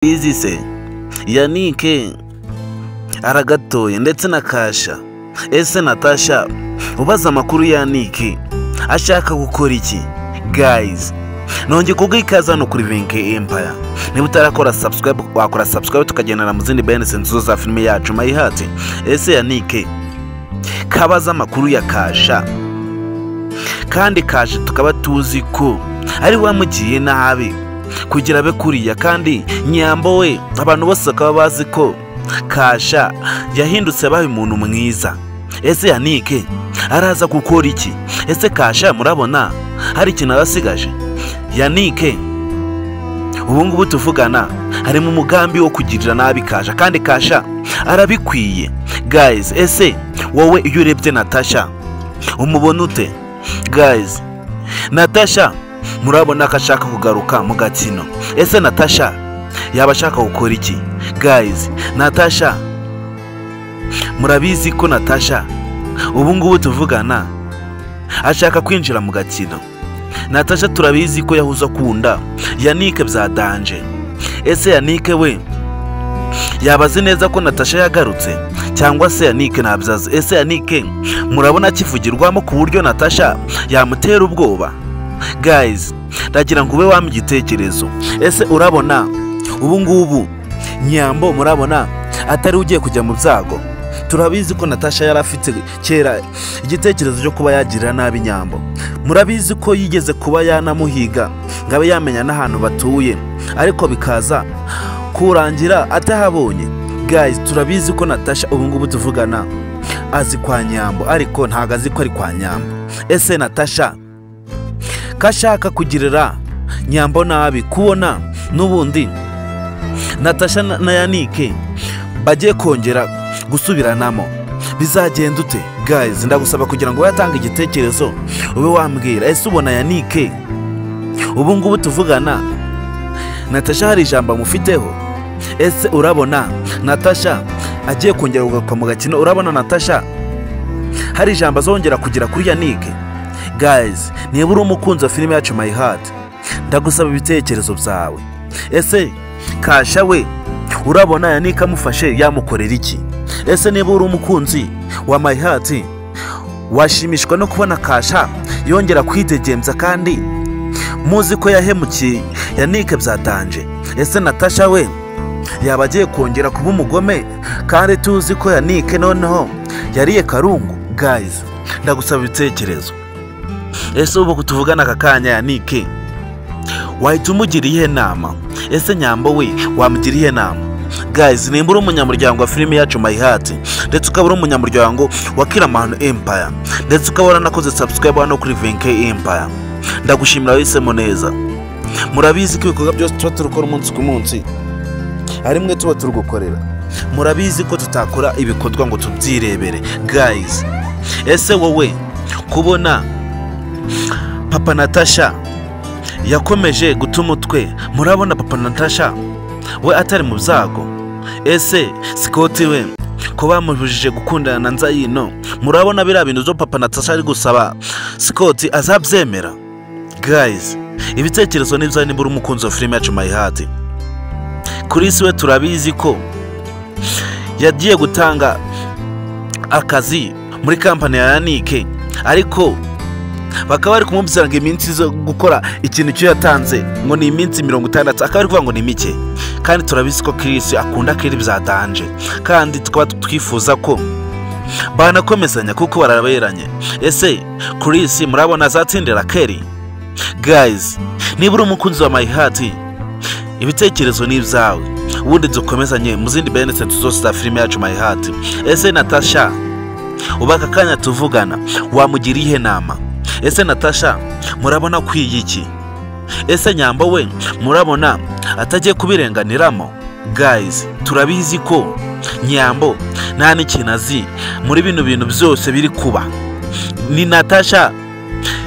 Mbizi se yannick aragatoye ndetse na kasha ese natasha ubaza amakuru ya yannick ashaka gukora iki gayizi nongeye kubwira ikaze hano kuri venke empaya niba utarakora subscribe wakora subscribe tukagendana mu zindi benesi nziza za filime yacu mayihati ese yannick kabaza amakuru ya kasha kandi kasha tukaba tuzi ko ari wamugiye nabi kugira abe kuriya kandi nyambo we abantu bose bakaba bazi ko kasha yahindutse abaye umuntu mwiza ese yanike araza gukora iki ese kasha murabona hari ikintu abasigaje yanike ubu ngubu tuvugana harimo umugambi wo kugirira nabi kasha kandi kasha arabikwiye gayizi ese wowe iyo urebye natasha umubona ute gayizi natasha murabona ko ashaka kugaruka mu gakino ese natasha yaba ashaka gukora iki gayizi natasha murabizi ko natasha ubu ngubu tuvugana ashaka kwinjira mu gakino natasha turabizi ko yahoze akunda yanike bya danje ese yanike we yaba azi neza ko natasha yagarutse cyangwa se yanike ntabyazi ese yanike murabona akivugirwamo ku buryo natasha yamutera ubwoba gayizi ndagira ngo ube wampa igitekerezo ese urabona ubu ngubu nyambo murabona atari ugiye kujya mu byago turabizi ko natasha yari afite kera igitekerezo cyo kuba yagirira nabi nyambo murabizi ko yigeze kuba yanamuhiga ngo abe yamenya n'ahantu batuye ariko bikaza kurangira atahabonye gayizi turabizi ko natasha ubu ngubu tuvugana azi kwa nyambo ariko ntabwo azi ko ari kwa nyambo ese natasha ko ashaka kugirira nyambo nabi kubona n'ubundi natasha na yanike bagiye kongera gusubiranamo bizagenda ute gayizi ndagusaba kugira ngo wayatanga igitekerezo ube wambwira ese ubona yanike ubu ngubu tuvugana natasha hari ijambo amufiteho ese urabona natasha agiye kongera kugaruka mu gakino urabona natasha hari ijambo azongera kugira kuri yanike gayizi niba uri umukunzi wa filime yacu mayi hati ndagusaba ibitekerezo byawe ese kasha we urabona yanike amufashe yamukorera iki ese niba uri umukunzi wa mayi hati washimishwa no kubona kasha yongera kwidegembya kandi muzi ko yahemukiye yanike byatanje ese natasha we yaba agiye kongera kuba umugome kandi tuzi ko yanike noneho yariye karungu gayizi ndagusaba ibitekerezo ese ubu tuvugana aka kanya yanike wahita umugira iyihe nama ese nyambo we wamugira iyihe nama gayizi nimba uri umunyamuryango wa filime yacu mayihati ndetse ukaba uri umunyamuryango wa kiramanu empaya ndetse ukaba waranakoze sabusikarayibu hano kuri venke empaya ndagushimira wahisemo neza murabizi ko ibikorwa byose tuba turukora umunsi ku munsi ari mwe tuba turugukorera murabizi ko tutakora ibikorwa ngo tubyirebere gayizi ese wowe kubona papa natasha yakomeje guta umutwe murabona papa natasha we atari mu byago ese sikoti we ko bamubujije gukundana na nzayino murabona biriya bintu byo papa natasha ari gusaba sikoti azabyemera gayizi ibitekerezo nibyo niba uri umukunzi wa filime yacu mayihati kuri si we turabizi ko yagiye gutanga akazi muri kampani ya yanike ariko bakaba bari kumubwira ngo iminsi zo gukora ikintu cyo yatanze ngo ni iminsi mirongo itandatu akaba ari kuvuga ngo ni mike kandi turabizi ko kirisi akunda kiri byatanje kandi tukaba twifuza ko banakomezanya kuko baraberanye ese kirisi murabona azatsindira keri gayizi niba uri umukunzi wa mayihati ibitekerezo ni ibyawe ubundi dukomezanye mu zindi benesenti zose za filime yacu mayihati ese natasha ubu aka kanya tuvugana wamugira iyihe nama ese natasha murabona ko iyi iki ese nyamba we murabona atagiye kubirenganiramo gayizi turabizi ko nyambo nta n'ikintu azi muri bino bintu byose biri kuba ni natasha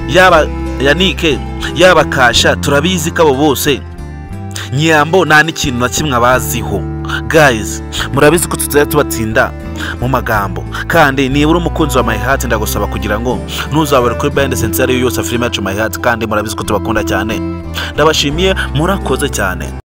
yaba yanike yaba kasha turabizi ko abo bose nyambo nta n'ikintu na kimwe abaziho gayizi murabizi ko tutari tubatsinda mu magambo kandi niba uri umukunzi wa mayihati ndagusaba kugira ngo ntuzabure kuri bayende sensi ariyo yose filime yacu mayihati kandi murabizi ko tubakunda cyane ndabashimiye murakoze cyane